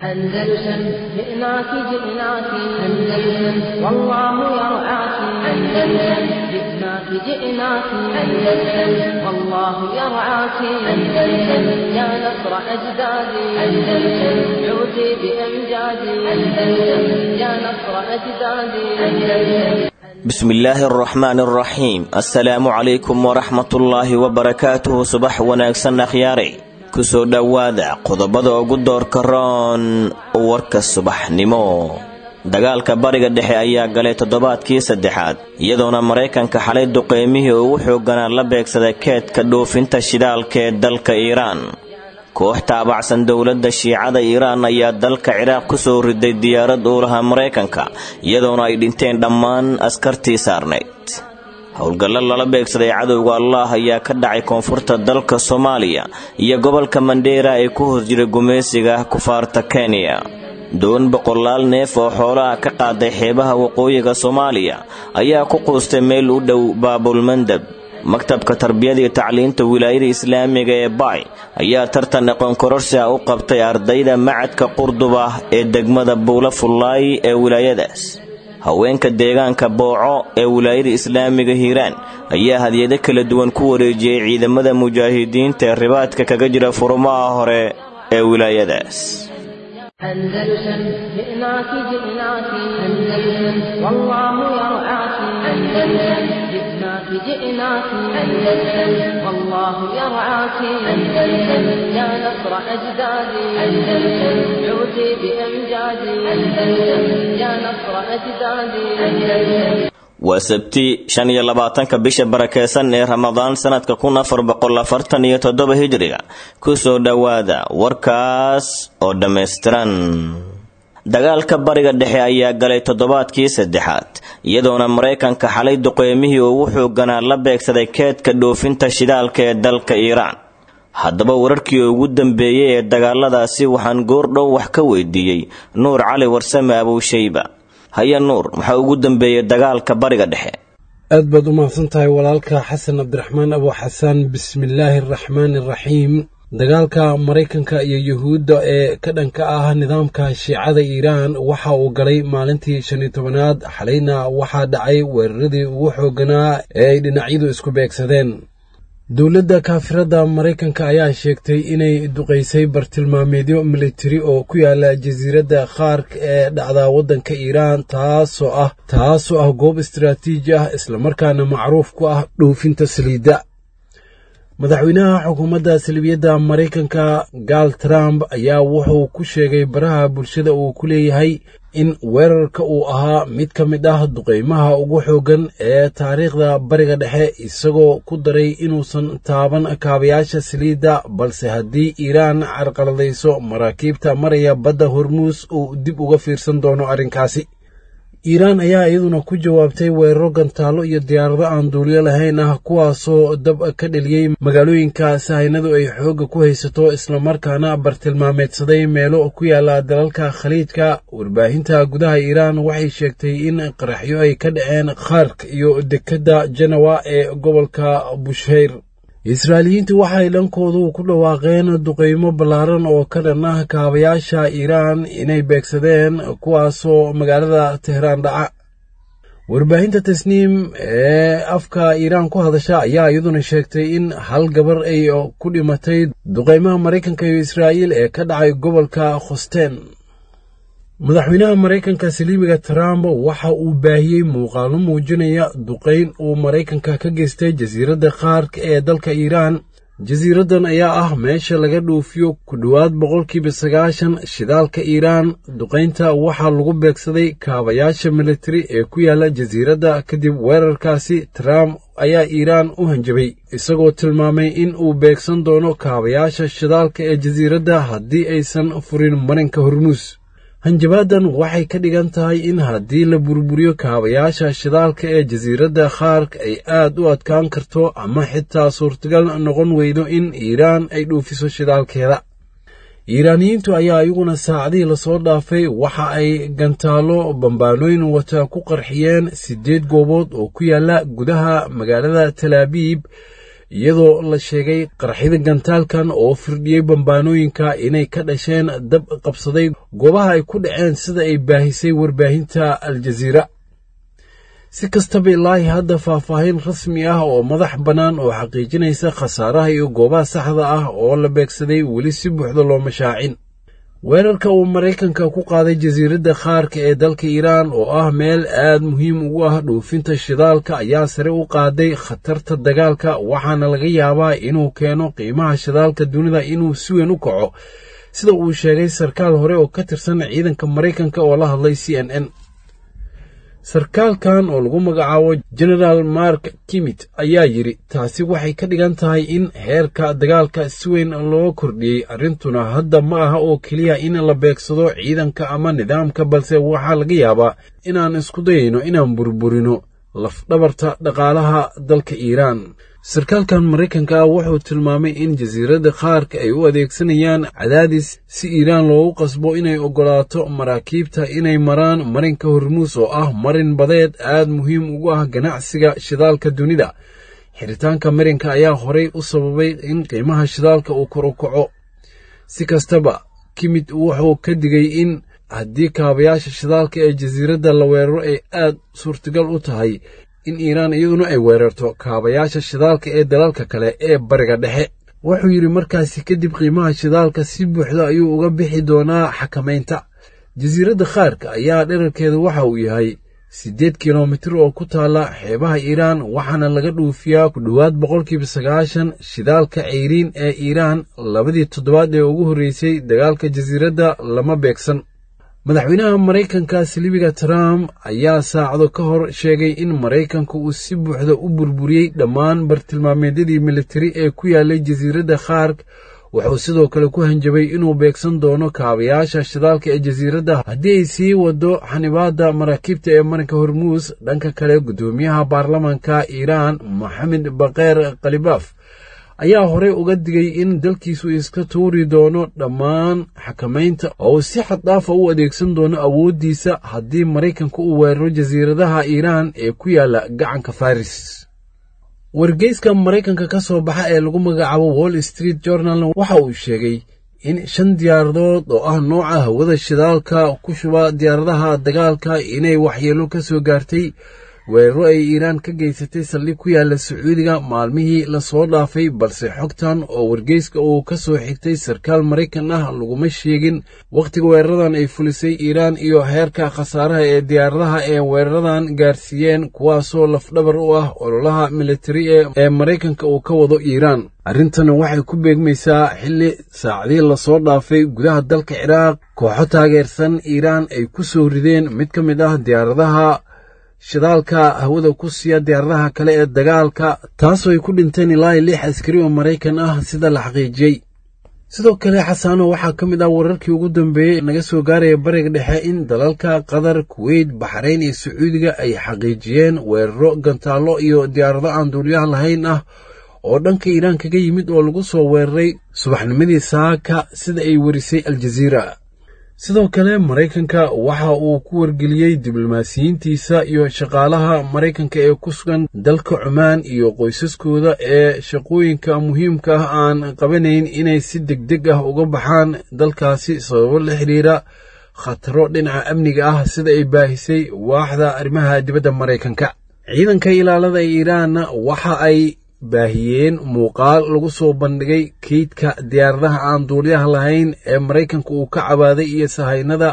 أندلسن جئناك جئناك أندلسن والله يرعاك أندلسن جئناك جئناك أندلسن والله يرعاك أندلسن يا نصر أجدادي أندلسن عودي بأمجادي أندلسن يا نصر أجدادي أندلسن bismillaahi araxmaani araxiim assalaamu calaykum waraxmatullaahi wabarakaatuhu subax wanaagsan akhyaare kusoo dhowaada qodobada ugu doorka roon warka subaxnimo dagaalka bariga dhexe ayaa galay toddobaadkii saddexaad iyadoona maraykanka xalay duqeymihii ugu xoogganaa la beegsaday keedka dhoofinta shidaalka ee dalka iiraan koox taabacsan dowladda shiicada iiraan ayaa dalka ciraaq ku soo riday diyaarad uu lahaa maraykanka iyadoona ay dhinteen dhammaan askartii saarnayd howlgallo lala beegsaday cadowga allah ayaa ka dhacay koonfurta dalka soomaaliya iyo gobolka mandheera ee ku hoos jira gumaysiga kufaarta kenya doon boqolaal neef oo xoolaha ka qaaday xeebaha waqooyiga soomaaliya ayaa ku quustay meel u dhow baabulmandab maktabka tarbiyada iyo tacliinta wilaayada islaamiga ee baay ayaa tartan aqoon kororsi ah u qabtay ardayda macadka qurduba ee degmada buula fullaay ee wilaayadaas haweenka deegaanka booco ee wilaayada islaamiga hiiraan ayaa hadiyado kala duwan ku wareejiyey ciidamada mujaahidiinta ee ribaadka kaga jira furumaha hore ee wilaayadaas أندلسن جئناك جئناك أندلسن والله يرعاك أندلسن جئناك جئناك أندلسن والله يرعاك أندلسن يا نصر أجدادي أندلسن عودي بأمجادي أندلسن يا نصر أجدادي أندلسن waa sabti shan iyo labaatanka bisha barakeysan ee ramadaan sanadka kun afar boqol afartan iyo toddoba hijriga kusoo dhowaada warkaas oo dhammaystiran dagaalka bariga dhexe ayaa galay toddobaadkii saddexaad iyadoona maraykanka xalay duqeymihii ugu xoogganaa la beegsaday keedka dhoofinta shidaalka ee dalka iiraan haddaba wararkii ugu dambeeyey ee dagaaladaasi waxaan goordhow wax ka weydiiyey nuur cali warsame abuushayba haya nuur maxaa ugu dambeeyey dagaalka bariga dhexe aad baad u mahadsan tahay walaalka xasan cabdiraxmaan abu xasaan bismillaahi araxmaani araxiim dagaalka maraykanka iyo yuhuudda ee ka dhanka ah nidaamka shiicada iiraan waxa uu galay maalintii shan iyo tobanaad xalayna waxaa dhacay weeraradii ugu xoogganaa ee ay dhinacyadu isku beegsadeen dowladda kaafirada maraykanka ayaa sheegtay inay duqaysay bartilmaameedyo militari oo ku yaala jasiiradda khaark ee dhacda waddanka iiraan taasoo ah taasoo ah goob istaraatiiji ah islamarkaana macruuf ku ah dhoofinta saliidda madaxweynaha xukuumadda salibiyadda maraykanka gaal trump ayaa wuxuu ku sheegay baraha bulshada uu ku leeyahay in weerarka uu ahaa mid ka mid ah duqaymaha ugu xooggan ee taariikhda bariga dhexe isagoo ku daray inuusan taaban kaabayaasha saliidda balse haddii iiraan carqaladayso maraakiibta maraya badda hormuus uu dib uga fiirsan doono arrinkaasi iiraan ayaa iyaduna ku jawaabtay weeraro gantaallo iyo diyaarado aan duuliyo lahayn ah kuwaasoo dab ka dheliyey magaalooyinka sahaynadu ay xoogga ku haysato islamarkaana bartilmaameedsaday meelo ku yaala dalalka khaliijka warbaahinta gudaha iiraan waxay sheegtay in qaraxyo ay ka dhaceen khark iyo dekedda janawa ee gobolka busheyr israa'iiliyiintu waxay dhankoodu ku dhawaaqeen duqaymo ballaaran oo ka dhan ah kaabayaasha iiraan inay beegsadeen kuwaasoo magaalada tehraan dhaca warbaahinta tasniim ee afka iiraan ku hadasha ayaa iyaduna sheegtay in hal gabar ay ku dhimatay duqaymaha maraykanka iyo israa'iil ee ka dhacay gobolka khosteen madaxweynaha maraykanka saliimiga trump waxa uu baahiyey muuqaallo muujinaya duqayn uu maraykanka ka geystay jasiiradda khaark ee dalka iiraan jasiiraddan ayaa ah meesha laga dhoofiyo ku dhowaad boqolkiiba sagaashan shidaalka iiraan duqaynta waxaa lagu beegsaday kaabayaasha militari ee ku yaala jasiiradda kadib weerarkaasi trump ayaa iiraan u hanjabay isagoo tilmaamay in uu beegsan doono kaabayaasha shidaalka ee jasiiradda haddii aysan furin marinka hormuus hanjabaadan waxay ka dhigan tahay in haddii la burburiyo kaabayaasha shidaalka ee jasiiradda khaark ay aad u adkaan karto ama xitaa suurtagal noqon weydo in iiraan ay dhuufiso shidaalkeeda iiraaniyiintu ayaa iyaguna saacadihii lasoo dhaafay waxa ay gantaallo bambaanooyin wata ku qarxiyeen siddeed goobood oo ku yaala gudaha magaalada talaabiib iyadoo la sheegay qaraxyada gantaalkan oo firdhiyey bambaanooyinka inay ka dhasheen dab qabsaday goobaha ay ku dhaceen sida ay baahisay warbaahinta aljaziira si kastaba ilaahi hadda faahfaahin rasmi ah oo madax bannaan oo xaqiijinaysa khasaaraha iyo goobaha saxda ah oo la beegsaday weli si buuxda looma shaacin weerarka uu maraykanka ku qaaday jasiiradda khaarka ee dalka iiraan oo ah meel aad muhiim ugu ah dhoofinta shidaalka ayaa sare u qaaday khatarta dagaalka waxaana laga yaabaa inuu keeno qiimaha shidaalka dunida inuu si weyn u kaco sida uu sheegay sarkaal hore oo ka tirsan ciidanka maraykanka oo la hadlay c n n sarkaalkan oo lagu magacaabo genaraal mark kimit ayaa yidhi taasi waxay ka dhigan tahay in heerka dagaalka si weyn loo kordhiyey arrintuna hadda ma aha oo keliya in la beegsado ciidanka ama nidaamka balse waxaa laga yaabaa inaan isku dayayno inaan burburino lafdhabarta dhaqaalaha dalka iiraan sarkaalkan maraykanka ah wuxuu tilmaamay in jasiiradda khaarka ay u adeegsanayaan cadaadis si iiraan loogu qasbo inay oggolaato maraakiibta inay maraan marinka hormuus oo ah marin badeed aad muhiim ugu ah ganacsiga shidaalka dunida xiritaanka marinka ayaa horey u sababay in qiimaha shidaalka uu kor u kaco si kastaba kimid wuxuu ka digay in haddii kaabayaasha shidaalka ee jasiiradda la weeraro ay aad suurtagal u tahay in iiraan iyaduna ay weerarto kaabayaasha shidaalka ee dalalka kale ee bariga dhexe wuxuu yidhi markaasi kadib qiimaha shidaalka si buuxda ayuu uga bixi doonaa xakamaynta jasiiradda khaarka ayaa dherarkeeda waxa uu yahay siddeed kilomitir oo ku taalla xeebaha iiraan waxaana laga dhuufiyaa ku dhowaad boqolkiiba sagaashan shidaalka ceyriin ee iiraan labadii toddobaad ee ugu horreysay dagaalka jasiiradda lama beegsan madaxweynaha maraykanka silibiga trump ayaa saacado ka hor sheegay in maraykanka uu si buuxda u burburiyey dhammaan bartilmaameedyadii militari ee ku yaalay jasiiradda khaark wuxuu sidoo kale ku hanjabay inuu beegsan doono kaabayaasha shidaalka ee jasiiradda haddii ay sii wado xanibaadda maraakiibta ee marinka hormuus dhanka kale guddoomiyaha baarlamanka iiraan moxamed bakheer khalibaaf ayaa horey uga digay in dalkiisu iska tuuri doono dhammaan xakamaynta oo uu si xaddaafa u adeegsan doono awooddiisa haddii maraykanka uu weeraro jasiiradaha iiraan ee ku yaalla gacanka faris wargeyska maraykanka ka soo baxa ee lagu magacaabo wall street journal waxa uu sheegay in shan diyaaradood oo ah nooca hawada shidaalka ku shuba diyaaradaha dagaalka inay waxyeelo ka soo gaartay weeraro ay iiraan ka geysatay saldhig ku yaalla sacuudiga maalmihii lasoo dhaafay balse xogtan oo wargeyska uu ka soo xigtay sarkaal maraykan ah laguma sheegin wakhtiga weeraradan ay fulisay iiraan iyo heerka khasaaraha ee diyaaradaha ee weeraradan gaarsiiyeen kuwaasoo lafdhabar u ah ololaha militari ee maraykanka uu ka wado iiraan arrintana waxay ku beegmaysaa xilli saacadii lasoo dhaafay gudaha dalka ciraaq kooxo taageersan iiraan ay ku soo rideen mid ka mid ah diyaaradaha shidaalka hawada ku siiya diyaaradaha kale ee dagaalka taasoo ay ku dhinteen ilaa lix askari oo maraykan ah sida la xaqiijiyey sidoo kale xasaano waxaa ka mid ah wararkii ugu dambeeyey naga soo gaaraya bariga dhexe in dalalka qatar kuweyt baxrayn iyo sacuudiga ay xaqiijiyeen weeraro gantaallo iyo diyaarado aan duuliyaha lahayn ah oo dhanka iiraan kaga yimid oo lagu soo weeraray subaxnimadii saaka sida ay werisay aljaziira sidoo kale maraykanka waxa uu ku wargeliyey diblomaasiyiintiisa iyo shaqaalaha maraykanka ee ku sugan dalka cumaan iyo qoysaskooda ee shaqooyinka muhiimka ah aan qabanayn inay si degdeg ah uga baxaan dalkaasi sababo la xiriira khataro dhinaca amniga ah sida ay baahisay waaxda arrimaha dibadda maraykanka ciidanka ilaalada ee iiraanna waxa ay baahiyeen muuqaal lagu soo bandhigay keydka diyaaradaha aan duuliyaha lahayn ee maraykanka uu ka cabaaday iyo sahaynada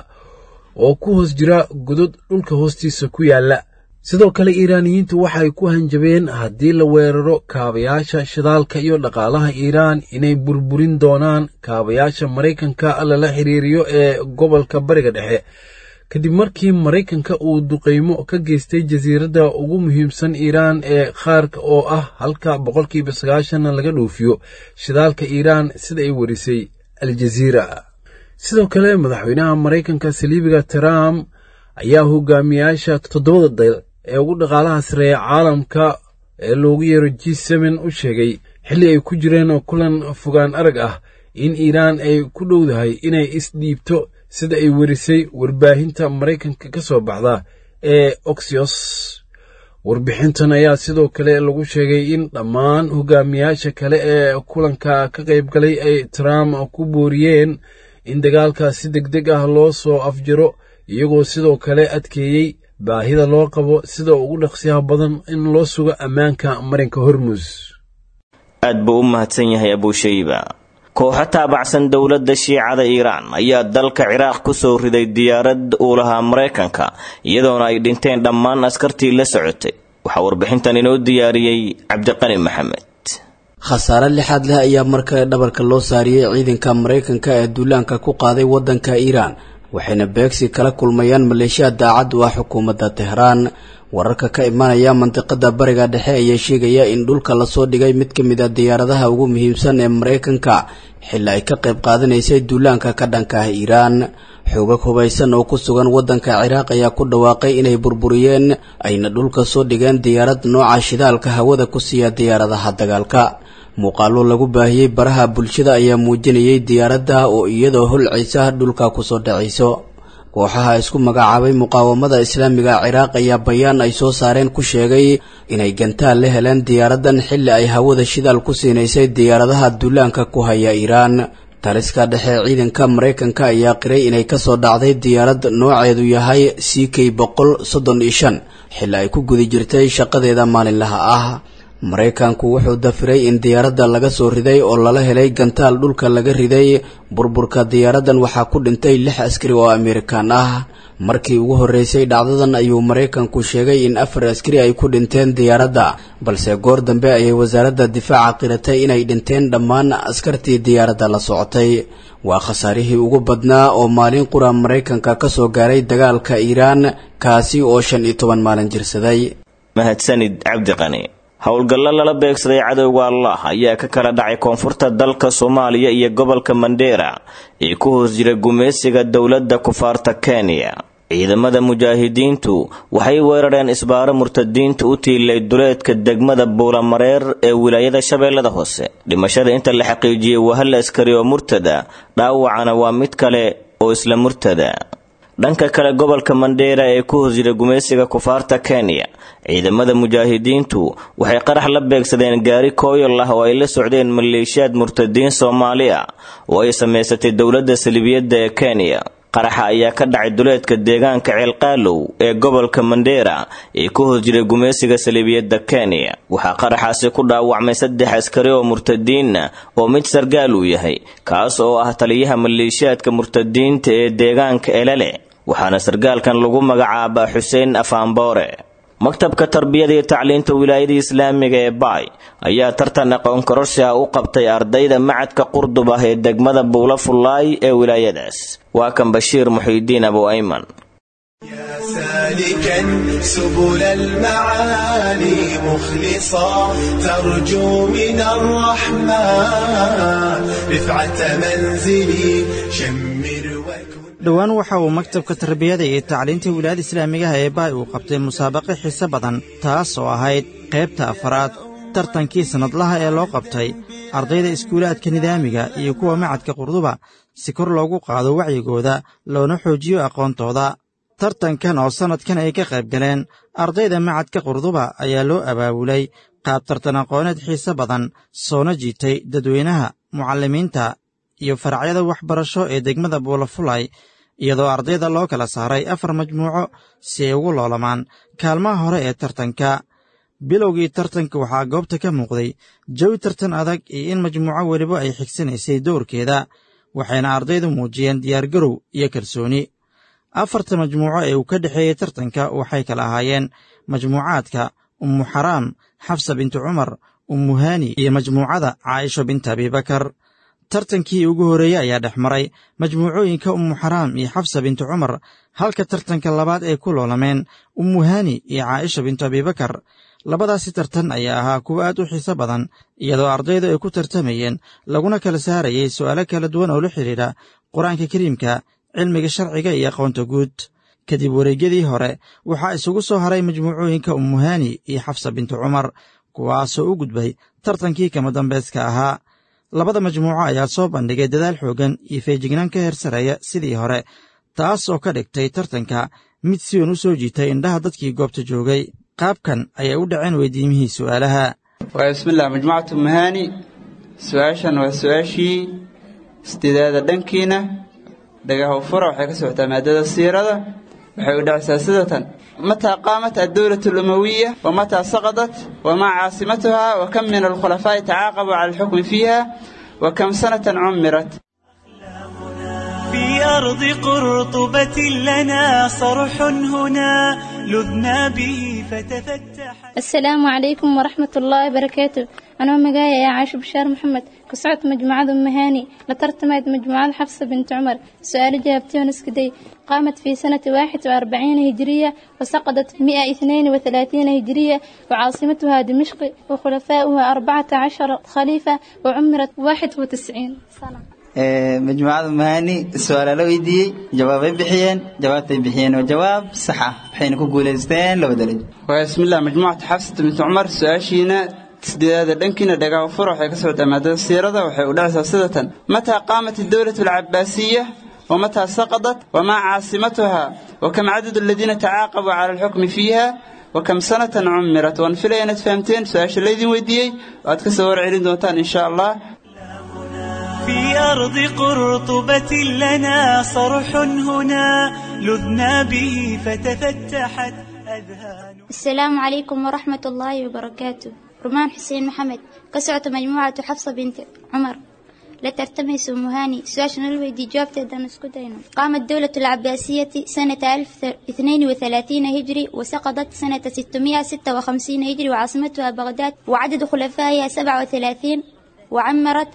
oo ku hoos jira godod dhulka hoostiisa ku yaalla sidoo kale iiraaniyiintu waxay ku hanjabeen haddii la weeraro kaabayaasha shidaalka iyo dhaqaalaha iiraan inay burburin doonaan kaabayaasha maraykanka lala xiriiriyo ee gobolka bariga dhexe kadib markii maraykanka uu duqaymo ka geystay jasiiradda ugu muhiimsan iiraan ee khaarka oo ah halka boqolkiiba sagaashanna laga dhoofiyo shidaalka iiraan sida ay warisay aljaziira sidoo kale madaxweynaha maraykanka saliibiga trump ayaa hogaamiyaasha toddobada dal ee ugu dhaqaalaha sareeya caalamka ee loogu yeero g seben u sheegay xilli ay ku jireen kulan fogaan arag ah in iiraan ay ku dhowdahay inay isdhiibto sida ay werisay warbaahinta maraykanka ka soo baxda ee oxyos warbixintan ayaa sidoo kale lagu sheegay in dhammaan hogaamiyaasha kale ee kulanka ka qaybgalay ay trump ku booriyeen in dagaalka si deg deg ah loo soo afjiro iyagoo sidoo kale adkeeyey baahida loo qabo sida ugu dhaqsiyaha badan in loo sugo ammaanka marinka hormus aad buu u mahadsan yahay abuushayba kooxo taabacsan dowladda shiicada iiraan ayaa dalka ciraaq ku soo riday diyaarad uu lahaa maraykanka iyadoona ay dhinteen dhammaan askartii la socotay waxaa warbixintan inoo diyaariyey cabdiqani maxamed khasaare lixaad leh ayaa markale dhabarka loo saariyey ciidanka maraykanka ee duulaanka ku qaaday waddanka iiraan waxayna beegsi kala kulmayaan maleeshiya daacad u ah xukuumadda tehraan wararka ka imanaya mandiqada bariga dhexe ayaa sheegaya in dhulka lasoo dhigay mid ka mid a diyaaradaha ugu muhiimsan ee maraykanka xilli ay ka qayb qaadanaysay duulaanka ka dhanka ah iiraan xoogag hubaysan oo ku sugan waddanka ciraaq ayaa ku dhawaaqay inay burburiyeen ayna dhulka soo dhigeen diyaarad nooca shidaalka hawada ku siiya diyaaradaha dagaalka muuqaallo lagu baahiyey baraha bulshada ayaa muujinayay diyaaradda oo iyadoo holcaysa dhulka kusoo dhacayso kooxaha isku magacaabay muqaawamada islaamiga ciraaq ayaa bayaan ay soo saareen ku sheegay inay gantaal la heleen diyaaraddan xilli ay hawada shidaal ku siinaysay diyaaradaha duulaanka ku haya iiraan taliska dhexe ciidanka maraykanka ayaa qiray inay kasoo dhacday diyaarad nooceedu yahay c k boqol soddon iyo shan xilli ay ku guda jirtay shaqadeeda maalinlaha ah maraykanku wuxuu dafiray in diyaaradda laga soo riday oo lala helay gantaal dhulka laga riday burburka diyaaraddan waxaa ku dhintay lix askari oo amerikan ah markii ugu horreysay dhacdadan ayuu maraykanku sheegay in afar askari ay ku dhinteen diyaaradda balse goor dambe ayay wasaaradda difaaca qiratay inay dhinteen dhammaan askartii diyaaradda la socotay waa khasaarihii ugu badnaa oo maalin qura maraykanka ka soo gaaray dagaalka iiraan kaasi oo shan iyo toban maalin jirsaday mahadsanid cabdiqani howlgallo lala beegsaday cadowga allah ayaa ka kala dhacay koonfurta dalka soomaaliya iyo gobolka mandheera ee ku hoos jira gumaysiga dowladda kufaarta kenya ciidamada mujaahidiintu waxay weerareen isbaaro murtadiinta u tiilay duleedka degmada buulamareer ee wilaayada shabeellada hoose dhimashada inta la xaqiijiyey waa hal askari oo murtada dhaawacana waa mid kale oo isla murtada dhanka kale gobolka mandheera ee ku hoos jira gumaysiga kufaarta kenya ciidamada mujaahidiintu waxay qarax la beegsadeen gaari kooyol ah oo ay la socdeen maleeshiyaad murtadiin soomaali ah oo ay samaysatay dowladda salibiyadda ee kenya qaraxa ayaa ka dhacay duleedka deegaanka ceelqaalow ee gobolka mandheera ee ku hoos jiray gumaysiga salibiyadda kenya waxaa qaraxaasi ku dhaawacmay saddex askari oo murtadiinna oo mid sargaal uu yahay kaas oo ah taliyaha maleeshiyaadka murtadiinta ee deegaanka elele waxaana sargaalkan lagu magacaabaa xuseen afaanboore maktabka tarbiyada iyo tacliinta wilaayada islaamiga ee baay ayaa tartan aqoon kororsi ah u qabtay ardayda macadka qurdub ah ee degmada buula fullaay ee wilaayadaas waa kan bashiir muxiidiin abu ayman سالكا سبل المعالي مخلصا ترجو من الرحمن رفعة منزلي شمر وكن dhowaan waxa uu maktabka tarbiyada iyo tacliinta wilaayada islaamigaha ee baay uu qabtay musaabaqo xiise badan taas oo ahayd qaybta afaraad tartankii sannadlaha ee loo qabtay ardayda iskuulaadka nidaamiga iyo kuwa macadka qurduba si kor loogu qaado wacyigooda loona xoojiyo aqoontooda tartankan oo sannadkan ay ka qayb galeen ardayda macadka qurduba ayaa loo abaabulay qaab tartan aqooneed xiise badan soona jiitay dadweynaha mucallimiinta iyo faracyada waxbarasho ee degmada buulafulay iyadoo ardayda loo kala saaray afar majmuuco si ay ugu loolamaan kaalmaha hore ee tartanka bilowgii tartanka waxaa goobta ka muuqday jawi tartan adag iyo in majmuuco weliba ay xigsanaysay dowrkeeda waxayna ardaydu muujiyeen diyaargarow iyo kalsooni afarta majmuuco ee uu ka dhexeeyey tartanka waxay kala ahaayeen majmuucaadka ummu xaraam xafsa bintu cumar ummu haani iyo majmuucada caaisho binta abibakar tartankii ugu horreeyey ayaa dhex maray majmuucooyinka ummu xaraam iyo xafsa bintu cumar halka tartanka labaad ay ku loolameen ummu haani iyo caaisha bintu abibakar labadaasi tartan ayaa ahaa kuwo aad u xiiso badan iyadoo ardaydu ay ku tartamayeen laguna kala saarayay su'aalo kala duwan oo la xidhiidha qur-aanka kariimka cilmiga sharciga iyo aqoonta guud kadib wareegyadii hore waxaa isugu soo haray majmuucooyinka ummuhaani iyo xafsa bintu cumar kuwaasoo u gudbay tartankii kama dambayska ahaa labada majmuuco ayaa soo bandhigay dadaal xooggan iyo feejignaan ka heer sareeya sidii hore taas oo ka dhigtay tartanka mid si weyn u soo jiitay indhaha dadkii goobta joogay qaabkan ayay u dhaceen weydiimihii su'aalaha waa bismillah majmucatu mahaani su-aashan waa su-aashii sideedaada dhankiina dhagaha fura waxay ka socotaa maadada siirada waxay u dhacaysaa sidatan mataa qaamat addowlatu alumawiya wamataa saqadat wamaa caasimatuha wakam min alkhulafaa'i tacaaqabuu cala alxukmi fiiha wakam sanatan cummirat في أرض قرطبة لنا صرح هنا لذنا به فتفتح السلام عليكم ورحمة الله وبركاته أنا مقايا يا عاش بشار محمد كسعت مجموعة مهاني لترتمت مجموعة حفصة بنت عمر سؤال جابتي ونسكدي قامت في سنة واحد وأربعين هجرية وسقطت مئة اثنين وثلاثين هجرية وعاصمتها دمشق وخلفاؤها أربعة عشر خليفة وعمرت واحد وتسعين سنة majmuucada mahani su-aala la weydiiyey jawaabay bixiyeen jawaabtay bixiyeen waa jawaab sax ah waxayna ku guulaysteen laba darajo waa bismillah majmuucatu xafsat bint cumar su-aashiina sideedaada dhankiina dhagaha fur waxay ka socotaa maadada siirada waxay u dhacaysaa sidatan mataa qaamat addowlatu alcabaasiya ومتى سقطت وما عاصمتها وكم عدد الذين تعاقبوا على الحكم فيها وكم سنة عمرت وان فيلينا فهمتين سؤال الذي ويديي وأد كسور عيرين دونتان إن شاء الله في أرض قرطبة لنا صرح هنا لذنا به فتفتحت أذهان السلام عليكم ورحمة الله وبركاته رمان حسين محمد كسعة مجموعة حفصة بنت عمر لا ترتمس مهاني سواشن الويدي جوابت دان اسكتين قامت دولة العباسية سنة 1032 هجري وسقطت سنة 656 هجري وعاصمتها بغداد وعدد خلفائها 37 وعمرت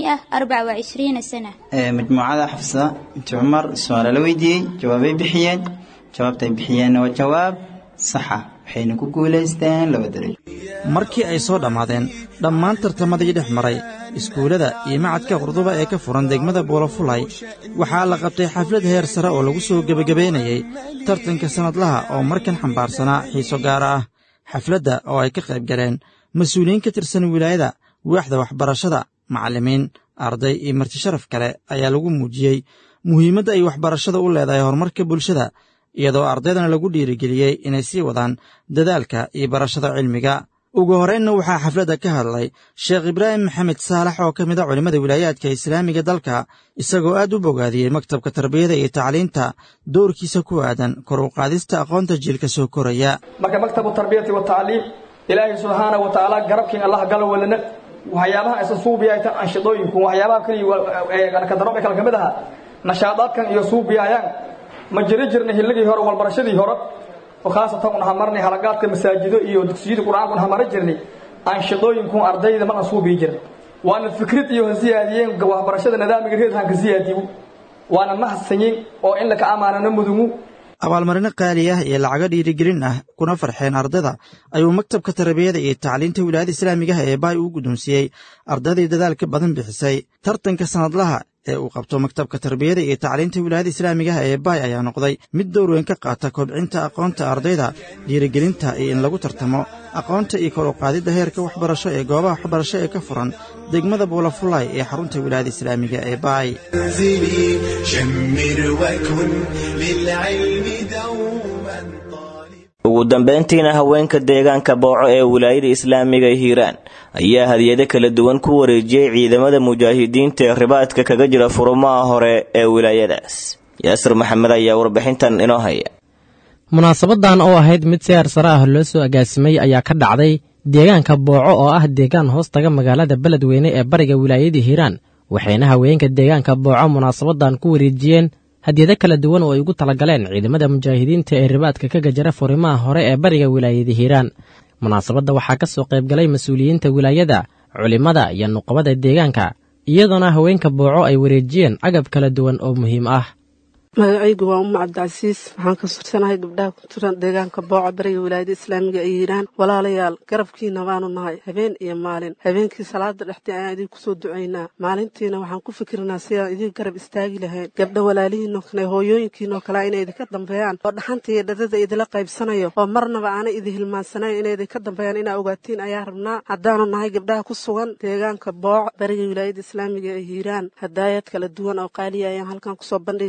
524 سنة مجموعة حفصة بنت عمر سؤال la weydiiyey jawaabay bixiyeen jawaabtay bixiyeenna waa jawaab saxa waxayna ku guulaysteen laba darajo markii ay soo dhammaadeen dhammaan tartamadii dhex maray iskuullada iyo macadka qurduba ee ka furan degmada buulafulay waxaa la qabtay xaflad heer sare oo lagu soo gebagabaynayey tartanka sannadlaha oo markan xambaarsanaa xiiso gaar ah xafladda oo ay ka qayb galeen mas-uuliyiin ka tirsan wilaayada waaxda waxbarashada macallimiin arday iyo marti sharaf kale ayaa lagu muujiyey muhiimadda ay waxbarashada u leedahay horumarka bulshada iyadoo ardaydana lagu dhiirigeliyey inay sii wadaan dadaalka iyo barashada cilmiga ugu horraynna waxaa xafladda ka hadlay sheekh ibraahim maxamed saalax oo ka mid a culimmada wilaayaadka islaamiga dalka isagoo aad u bogaadiyey maktabka tarbiyada iyo tacliinta doorkiisa ku aadan kor u qaadista aqoonta jiilka soo koraya marka maktabu tarbiyati watacliim ilaahay subxaana wa tacaala garabkiin allah gala walana waxyaabaha aysan suubiyaytan anshidooyinku waxyaabaha kaliya kadarobe kale ka mid aha nashaadaadkan iyo suubiyayaan ma jiri jirna hilligii hore walbarashadii hore oo khaasatan un hamarnay halagaadka masaajido iyo dugsiyada qur-aanka un hamara jirnay anshidooyinku ardayda ma aan suubiyi jirin waana fikrad iyo hasiyaadiyeen waxbarashada nidaamiga reedhanka siyaadiyo waana mahadsanyin oo in laka amaanana mudugu abaalmarino qaali ah iyo lacago dhiirigelin ah kuna farxeen ardayda ayuu maktabka tarbiyada iyo tacliinta wilaayada islaamigaha ee baay uu guddoonsiiyey ardaydii dadaalka badan bixisay tartanka sannadlaha ee uu qabto maktabka tarbiyada iyo tacliinta wilaayada islaamigaha ee baay ayaa noqday mid door weyn ka qaata kobcinta aqoonta ardayda dhiirigelinta iyo in lagu tartamo aqoonta iyo kor u qaadidda heerka waxbarasho ee goobaha waxbarasho ee ka furan degmada buulafulay ee xarunta wilaayada islaamiga ee baay منزلي شمر وكن للعلم دوما ugu dambayntiina haweenka deegaanka booco ee wilaayada islaamiga hiiraan ayaa hadiyado kala duwan ku wareejiyey ciidamada mujaahidiinta ee ribaadka kaga jira furumaha hore ee wilaayadaas yaasir maxamed ayaa warbixintan inoo haya munaasabadan oo ahayd mid si heersare ah loo soo agaasimay ayaa ka dhacday deegaanka booco oo ah deegaan hoos taga magaalada beledweyne ee bariga wilaayada hiiraan waxayna haweenka deegaanka booco munaasabadan ku wareejiyeen hadiyado kala duwan oo ay ugu talagaleen ciidamada mujaahidiinta ee ribaadka ka gajara furimaha hore ee bariga wilaayada hiiraan munaasabadda waxaa ka soo qaybgalay mas-uuliyiinta wilaayada culimmada iyo nuqabada deegaanka iyadoona haweenka booco ay wareejiyeen agab kala duwan oo muhiim ah magacaygu waa umma cabdicasiis waxaan ka sursanahay gabdhaha ku jiran deegaanka booca bariga wilaayada islaamiga ee hiiraan walaalayaal garabkiina waanu nahay habeen iyo maalin habeenkii salaada dhexdii ayaan idin kusoo ducaynaa maalintiina waxaan ku fikirnaa sidaan idin garab istaagi lahayn gabdha walaalihiinoo kale hooyooyinkiinoo kale inay idinka dambeeyaan oo dhaxanta iyo dhadada idila qaybsanayo oo marnaba aanay idin hilmaansanayn inay idinka dambeeyaan inaa ogaatiin ayaa rabnaa haddaanu nahay gabdhaha ku sugan deegaanka booca bariga wilaayada islaamiga ee hiiraan hadaayad kala duwan oo qaaliya ayaan halkan kusoo bandhigaynaa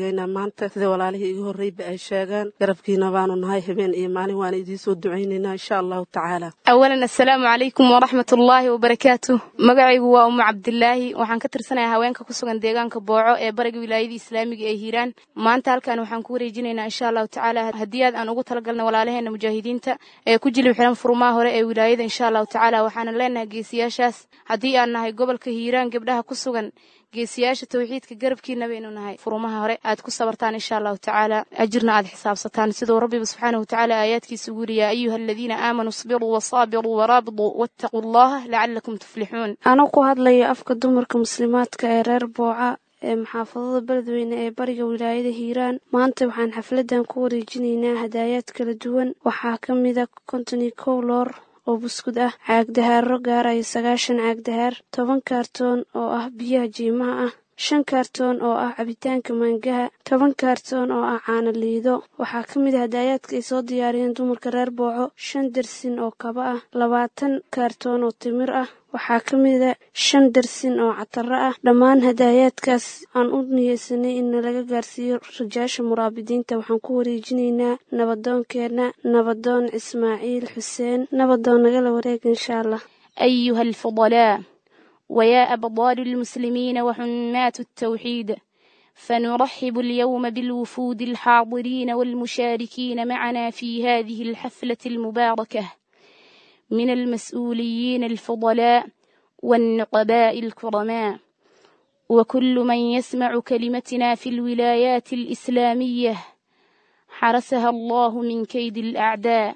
maanta sida walaalihii igu horreyba ay sheegaan garabkiina baanu nahay habeen iyo maalin waana idiin soo ducaynaynaa insha allahu tacaala awalan assalaamu calaykum waraxmat ullaahi wabarakaatu magacaygu waa umu cabdilaahi waxaan ka tirsanayaa haweenka ku sugan deegaanka booco ee bariga wilaayada islaamiga ee hiiraan maanta halkan waxaan ku wareejinaynaa insha allahu tacaala hadiyaad aan ugu talagalna walaalaheena mujaahidiinta ee ku jilib xiran furmaha hore ee wilaayada insha allahu tacaala waxaana leenahay geesiyaashaas haddii aan nahay gobolka hiiraan gabdhaha ku sugan geesiyaasha tawxiidka garabkiina baynu nahay furumaha hore aad ku sabartaan insha allahu tacaala ajirna aad xisaabsataan siduu rabbiba subxaanahu watacaala aayaadkiisa ugu yidhi yaa ayuha aladiina aamanuu isbiruu wasaabiruu waraabiduu wattaquu allaha lacalakum tuflixuun anoo ku hadlaya afka dumarka muslimaadka ee reer booca ee maxaafadada beledweyne ee bariga wilaayada hiiraan maanta waxaan xafladan ku wareejinaynaa hadaayaad kala duwan waxaa ka mida konton iyo kow loor oo buskud ah caagdahaaro gaaraya sagaashan caagdahaar toban kaartoon oo ah biyaha jiimaha ah shan kaartoon oo ah cabitaanka maangaha toban kaartoon oo ah caano liido waxaa ka mid a hadaayaadka ay soo diyaariyeen dumarka reer booco shan dersin oo kaba ah labaatan kaartoon oo timir ah waxaa ka mida shan dersin oo cataro ah dhammaan hadaayaadkaas aan u niyeysanay in laga gaarsiiyo rajaasha muraabidiinta waxaan ku wareejinaynaa nabadoonkeenna nabadoon ismaaciil xuseen nabadoon nagala wareega insha allah ayuha alfudalaa ويا أبطال المسلمين وحمات التوحيد فنرحب اليوم بالوفود الحاضرين والمشاركين معنا في هذه الحفلة المباركة من المسؤولين الفضلاء والنقباء الكرماء وكل من يسمع كلمتنا في الولايات الإسلامية حرسها الله من كيد الأعداء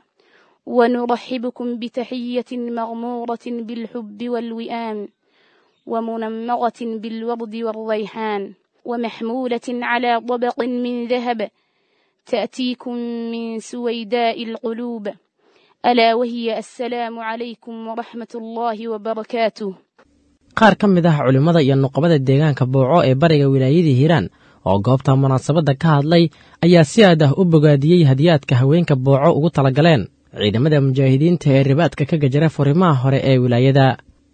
ونرحبكم بتحية مغمورة بالحب والوئام ومنمرة بالورد والريحان ومحمولة على طبق من ذهب تأتيكم من سويداء القلوب ألا وهي السلام عليكم ورحمة الله وبركاته qaar ka mid ah culimmada iyo nuqabada deegaanka booco ee bariga wilaayadii hiiraan oo goobta munaasabadda ka hadlay ayaa si aad ah u bogaadiyey hadiyaadka haweenka booco ugu talagaleen ciidamada mujaahidiinta ee ribaadka ka gajara furimaha hore ee wilaayada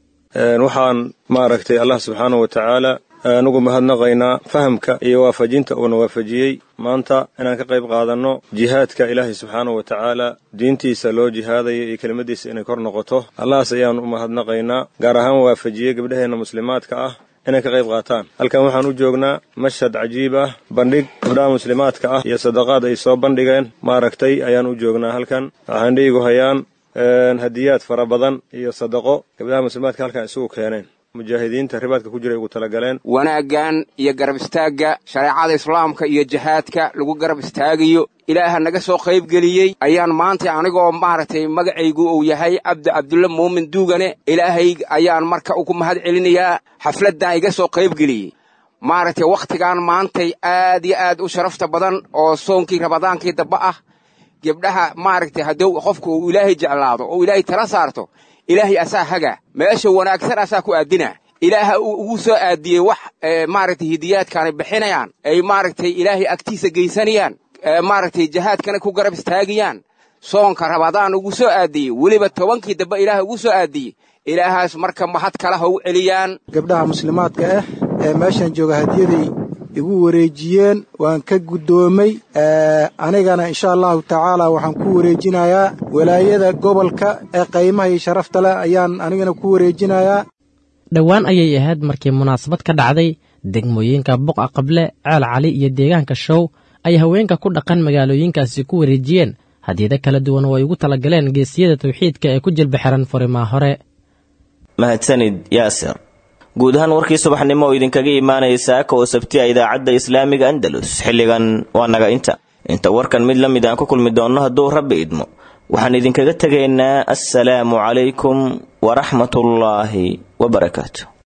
waxaan maaragtay allah subxaanahu wa tacaala anugu mahadnaqaynaa fahamka iyo waafajinta uuna waafajiyey maanta inaan ka qayb qaadanno jihaadka ilaahay subxaanahu wa tacaala diintiisa loo jihaadayo iyo kelimadiisa inay kor noqoto allahaas ayaan u mahadnaqaynaa gaar ahaan waafajiyey gabdhaheenna muslimaadka ah inay ka qayb qaataan halkan waxaan u joognaa mashhad cajiib ah bandhig gabdhaha muslimaadka ah iyo sadaqaad ay soo bandhigeen maaragtay ayaan u joognaa halkan waxaan dhiigu hayaan hadiyaad fara badan iyo sadaqo gabdhaha muslimaadka halkan isugu keeneen mujaahidiinta ribaadka ku jiray ugu talagaleen wanaaggan iyo garab istaagga shareecada islaamka iyo jihaadka lagu garab istaagayo ilaaha naga soo qaybgeliyey ayaan maanta anigoo maaragtay magacaygu uu yahay cabdi cabdulle muumin duugane ilaahay ayaan marka ugu mahad celinayaa xafladdan iga soo qaybgeliyey maaragtay wakhtigan maantay aad iyo aad u sharafta badan oo soonkii rabadaankii damba ah gebdhaha maaragtay hadduu qofku uu ilaahay jeclaado oo ilaahay tala saarto ilaahay asaa haga meesha wanaagsan asaa ku aadina ilaaha ugu soo aadiyey wax maaragtay hidiyaadkaanay bixinayaan ay maaragtay ilaahay agtiisa geysanayaan maaragtay jihaadkana ku garab istaagayaan soonka rabadaan ugu soo aadiyey weliba tobankii dambe ilaaha ugu soo aadiyey ilaahaas marka mahad kala ha u celiyaan gabdhaha muslimaadka ah ee meeshan jooga hadiyaday igu wareejiyeen waan ka guddoomay anigana insha allahu tacaala waxaan ku wareejinayaa walaayada gobolka ee qaymaha iyo sharafta leh ayaan anigana ku wareejinayaa dhowaan ayay ahayd markii munaasabad ka dhacday degmooyinka buqa qable ceel cali iyo deegaanka show ay haweenka ku dhaqan magaalooyinkaasi ku wareejiyeen hadiyado kala duwan oo ay ugu talagaleen geesiyada tawxiidka ee ku jilba xiran furimaa hore mahadsanid yaasir guud ahaan warkii subaxnimo oo idinkaga imaanaya saaka oo sabtiya idaacadda islaamiga andalus xilligan waa naga inta inta warkan mid la mid aan ku kulmi doonno hadduu rabbi idmo waxaan idinkaga tegaynaa assalaamu calaykum waraxmatullaahi wabarakaatu